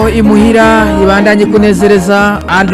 imuhira ibandanye kunezereza alo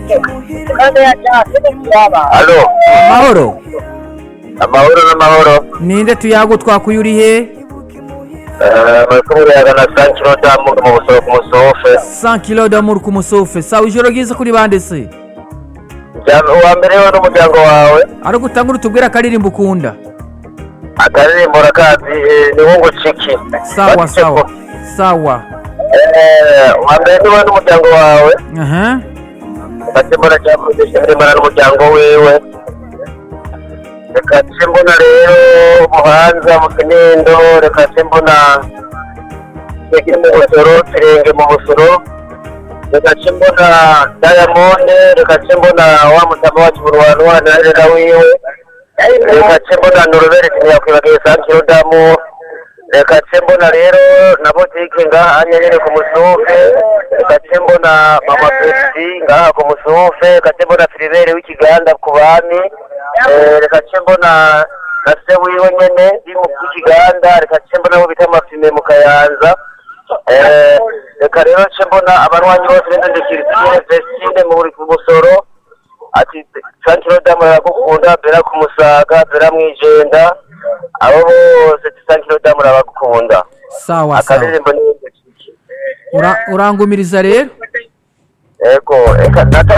Alo, amahoro amahoro n'amahoro. ninde tuyago twakuye uri he Eh, Muriko murayaga na Sankiro Damu mu busoro ku musofe. 100 kilo d'amour ku musofe sawa ijoro ryiza kuri bande se Jana uwa mbere we n'umuryango wawe. ariko utangura utubwira akaririmbo ukunda Akaririmbo rakazi eh, ni wungu ciki. sawa sawa sawa Eh, uwa mbere ni we n'umuryango wawe. aha Ati mbona cyakurudisha mbona n'umuryango wiwe. Reka ce mbona rero Buhanza mu Kinindo, reka ce mbona Kigiri mu Busoro, Kirenge mu Busoro. Reka ce mbona Diamond, reka ce mbona wa mutama wacu Burwanu wa Narera wiwe. Reka ce mbona Noruberi ntiyakwibagiye Sankiro Damu. Reka ce mbona rero na botike ngaha nyerere ku musufe. Reka ce mbona Mama Pepsi ngaha ku musufe. Reka ce mbona Filibere w'ikiganda ku bami. Eh, reka ce mbona na se wiwe nyene ndi mu kiganda reka ce mbona abo bita amafime mu kayanza Eh, reka rero ce mbona abarwanyi bose b'inzende Christine Vestine mu buri ku busoro ati Sankiro Damu aragukunda Bera ku Musaga Bera mw'ijenda abo bose Sankiro Damu arabakunda sawa sawa akaririmbo ni Ura- urangumiriza rero ego reka nata